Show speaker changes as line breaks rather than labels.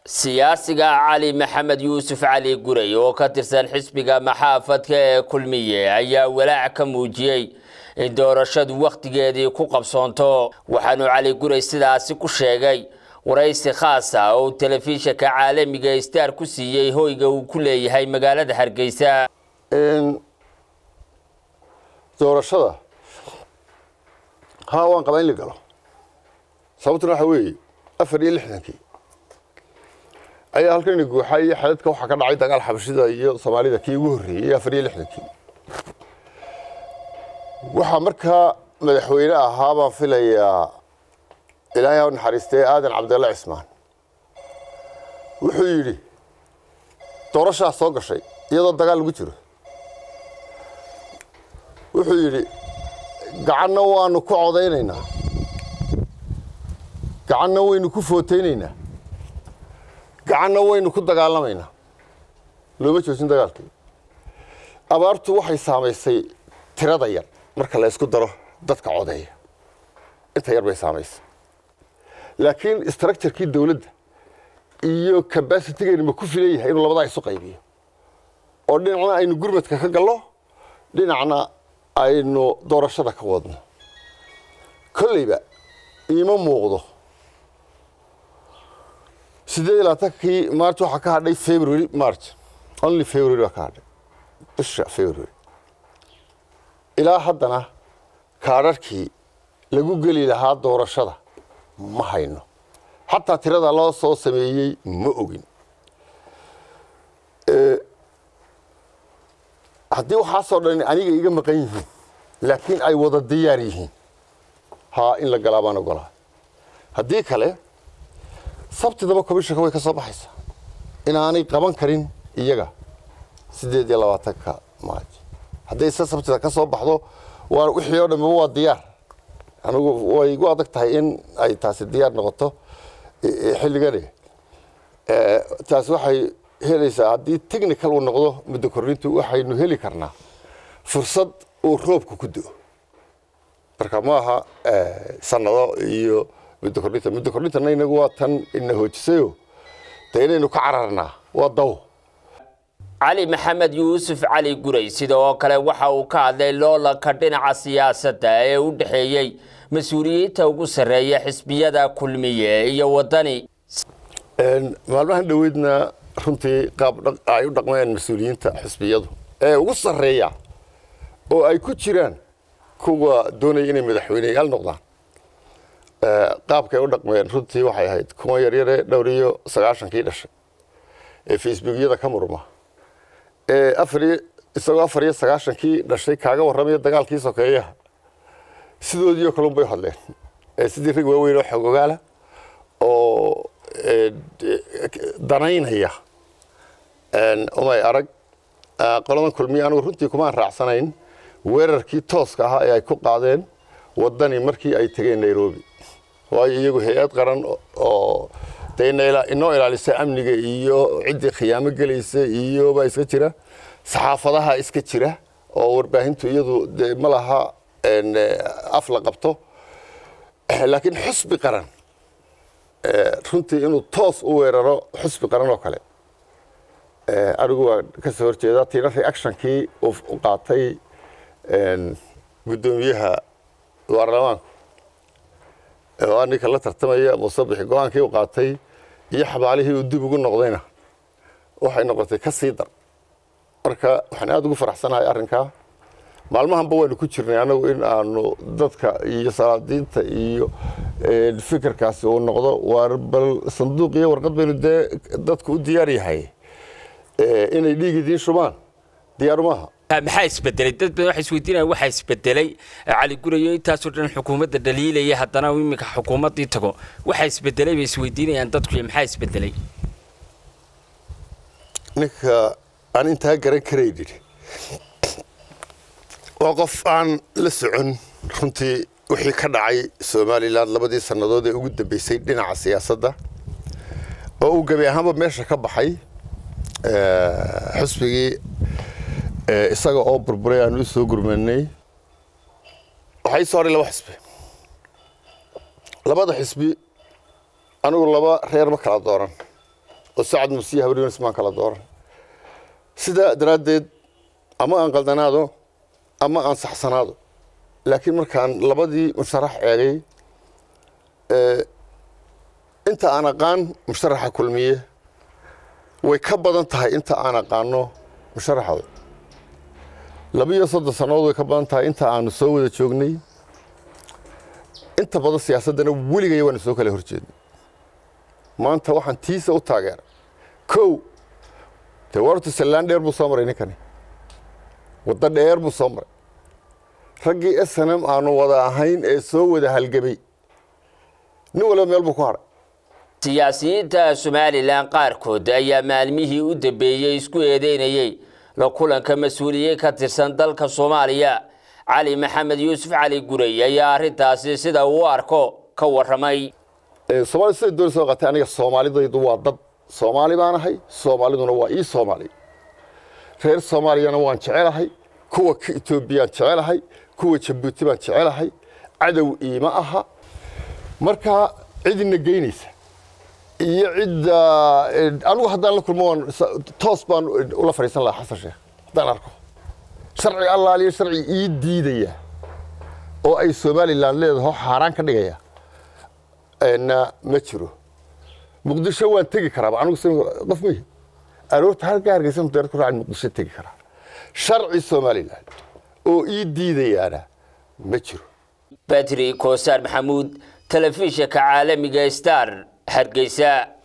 siyaasiga cali maxamed yuusuf cali guray oo ka tirsan xisbiga maxaafadka ee kulmiye ayaa walaac ka muujiyey in doorashadu wakhtigeedii ku qabsoonto waxaanu cali guray sidaasi ku sheegay waraysi khaas ah oo uu telefishinka caalamiga star ku siiyey hoyga uu ku leeyahay magaalada hargeysa
doorashada haa waan qabaa in la galo sababtuna waxaa weeye afar iyo lixdankii ayaa halkan guuxa iyo xadadka waxaa ka dhacay dagaal xabashida iyo soomaalida kii ugu horreeyey afar iyo lixdankii waxaa markaa madaxweyne ahaa baan filayaa ilaahay u naxariistay aadan cabdalla cismaan wuxuu yidhi doorashaa soo gashay iyadoo dagaal lagu jiro wuxuu yidhi gacanna waanu ku codaynaynaa gacanna waynu ku footaynaynaa gacanna waynu ku dagaalamaynaa looma joojin dagaalkii abaartu waxay saamaysay tirada yar marka la ysku daro dadka codeeya inta yar bay saamaysay laakiin structurekii dawladda iyo cabasitigeeni ma ku filan yahay inuu labadaa isu qaybiyo oo dhinacna aynu gurmadka ka gallo dhinacna aynu doorashada ka wadno kolleyba iima muuqdo siddeed iyo labaatankii march waxaa ka hadhay february march only february baa ka hadhay bisha february ilaa haddana kaadharhkii lagu geli lahaa doorashada ma hayno xataa tirada loo soo sameeyey ma ogin haddii waxaasoo dhan aniga iga maqan yihiin laakiin ay wada diyaar yihiin haa in la galaa baan ogolaa haddii kale sabtidaba commishanka way ka soo baxaysaa inaanay qaban karin iyaga siddeed iyo labaatanka maaj hadday se sabtida ka soo baxdo waa wixii oo dhanba waa diyaar anigu way igu adag tahay in ay taasi diyaar noqoto xilligani taasi waxay helaysaa haddii technical uu noqdo muddo korrintu waxaynu heli karnaa fursad uu roobku ku do marka ma aha sanado iyo muddo kordhinta muddo kordhintana inagu waa tan ina hoojisayo dee inaynu ka cararnaa waa daw
cali maxamed yuusuf cali guray sidoo kale waxa uu ka hadlay loolanka dhinaca siyaasadda ee u dhexeeyey mas-uuliyiinta ugu sarreeya xisbiyada kulmiye iyo waddani
maalmahan dhoweydna runtii qaab ay u dhaqmayaan mas-uuliyiinta xisbiyadu ee ugu sarreeya oo ay ku jiraan kuwa doonaya inay madaxweyneyaal noqdaan qaabkay u dhaqmayeen runtii waxay ahayd kuwa yaryare dhowr iyo sagaashankii dhashay ee facebookyada ka murma ee afariyo isagoo afar iyo sagaashankii dhashay kaaga warramaya dagaalkii sokeeyaha sidoodiioo kalun bay hadleen sidii rag waaweyn oo xogogaala oo danaynaya umay arag qoladan kulmiya anigu runtii kumaan raacsanayn weerarkii tooska ahaa ee ay ku qaadeen waddani markii ay tegeen nairobi waayo iyagu hay-ad qaran oo de inoo ilaalisa amniga iyo ciddii khiyaamo gelaysa iyo baa iska jira saxaafadaha iska jira oo warbaahintu iyadu de ma laha af la qabto laakiin xusbi qaran runtii inuu toos u weeraro xusbi qaran oo kale anigu waa ka soo horjeedaa tiina reactionkii u qaatay guddoomiyaha baarlamaanku oo ninka la tartamaya musabixi go-aankii u qaatay iyo xabaalihii uu dib ugu noqdayna waxay noqotay ka sii dar marka waxaan aada ugu faraxsanahay arrinkaa maalmahanba waynu ku jirnay anagu in aanu dadka iyo salaadiinta iyo fikirkaasi uu noqdo waar bal sanduuq iyo warqad baynu dee dadku u diyaar yahay inay dhiig idiin shubaan diyaaru maaha
maxaa isbedelay dad badan waxay isweydiinayaan waxaa isbedelay cali gurayo intaasoo dhan xukuumadda dhaliilaya haddana iminka xukuumaddii tago waxaa isbedelay bay isweydiinayaan dadku maxaa isbedelay
ninka aan intaa garan karaynin waa qof aan la socon runtii wixii ka dhacay somalilan labadii sannadood ee ugu dambeysay dhinaca siyaasadda oo uu gebi ahaanba meesha ka baxay xusbigii isaga oo burburay aanu u soo gurmanay waxaa ii soo hadhay laba xisbi labada xisbi anigu laba reer ma kala dooran oo sacad musiya habaryoonis maan kala dooran sidaa daraaddeed ama aan qaldanaado ama aan saxsanaado laakiin markaan labadii musharax eegay inta aan aqaan musharaxa kulmiye way ka badan tahay inta aan aqaano musharaxooda labiiyo soddon sannadood way ka badan tahay inta aanu soo wada joognay inta badan siyaasaddana weligaya waana soo kala horjeednay maanta waxaan tiisa u taageera kow dee wartu sallaan dheer buu soo maray ninkani waddo dheer buu soo maray raggii s n m aanu wada ahayn ee soo wada halgebay nin waliba meel buu ku hadhay
siyaasiyiinta somalilan qaarkood ayaa maalmihii u dambeeyey isku eedeynayey la kulanka mas-uuliyiin ka tirsan dalka soomaaliya cali maxamed yuusuf cali guray ayaa arrintaasi sida uu arko ka warramay
soomaalida siday dooni soo qatay aniga soomaalidaydu waa dad soomaali baan ahay soomaaliduna waa ii soomaali reer soomaaliyana waan jecelahay kuwa ka etoobiyaan jecelahay kuwa jabuuti baan jecelahay cadow iima aha markaa cidina geynaysa iyo cidda anigu haddaan la kulmo waan toos baan ula fadhiisan lahaa xasan sheekh haddaan arko sharci allaaliyo sharci ii diidaya oo ay somalilan leedaho xaaraan ka dhigaya na ma jiro muqdisho waan tegi karaaba anigu qof mihi aroorta halka hargeysa mudaarad ku raacin muqdisho tegi karaa sharci somalilan oo ii diidayaana ma jiro
badri koosaar maxamuud telefishinka caalamiga star hargeysa